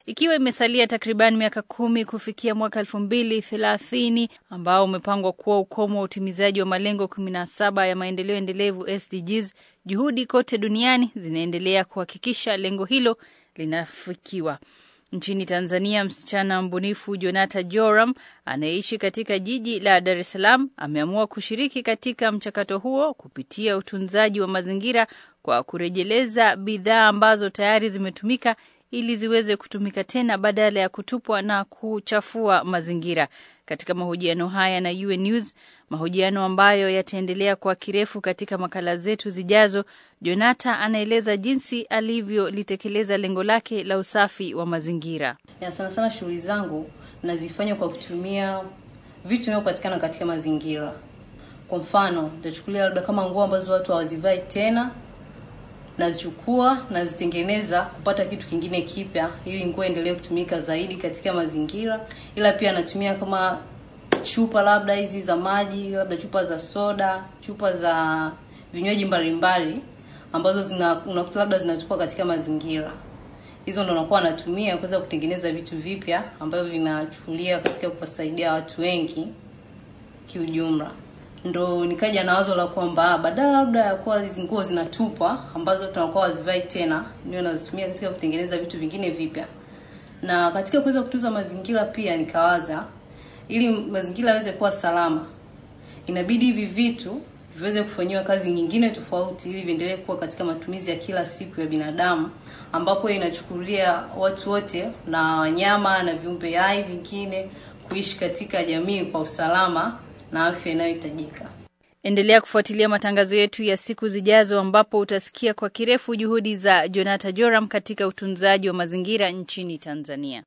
ikiwa imesalia takriban miaka kumi kufikia mwaka elfu mbili thelathini ambao umepangwa kuwa ukomo wa utimizaji wa malengo kumi na saba ya maendeleo endelevu SDGs. Juhudi kote duniani zinaendelea kuhakikisha lengo hilo linafikiwa. Nchini Tanzania, msichana mbunifu Jonata Joram anayeishi katika jiji la Dar es Salaam ameamua kushiriki katika mchakato huo kupitia utunzaji wa mazingira kwa kurejeleza bidhaa ambazo tayari zimetumika ili ziweze kutumika tena badala ya kutupwa na kuchafua mazingira. Katika mahojiano haya na UN News, mahojiano ambayo yataendelea kwa kirefu katika makala zetu zijazo, Jonata anaeleza jinsi alivyolitekeleza lengo lake la usafi wa mazingira. Ya sana sana shughuli zangu nazifanya kwa kutumia vitu vinavyopatikana katika mazingira. Kwa mfano, nitachukulia labda kama nguo ambazo watu hawazivai tena, nazichukua nazitengeneza kupata kitu kingine kipya, ili nguo endelee kutumika zaidi katika mazingira. Ila pia natumia kama chupa labda hizi za maji, labda chupa za soda, chupa za vinywaji mbalimbali ambazo zina unakuta labda zinatupwa katika mazingira. Hizo ndo nakuwa natumia kuweza kutengeneza vitu vipya ambavyo vinachukulia katika kuwasaidia watu wengi kiujumla. Ndo nikaja na wazo la kwamba badala labda ya kuwa hizi nguo zinatupwa ambazo tunakuwa wazivai tena, niwe nazitumia katika kutengeneza vitu vingine vipya. Na katika kuweza kutunza mazingira pia nikawaza ili mazingira yaweze kuwa salama, inabidi hivi vitu viweze kufanyiwa kazi nyingine tofauti ili viendelee kuwa katika matumizi ya kila siku ya binadamu, ambapo inachukulia watu wote na wanyama na viumbe hai vingine kuishi katika jamii kwa usalama na afya inayohitajika. Endelea kufuatilia matangazo yetu ya siku zijazo, ambapo utasikia kwa kirefu juhudi za Jonata Joram katika utunzaji wa mazingira nchini Tanzania.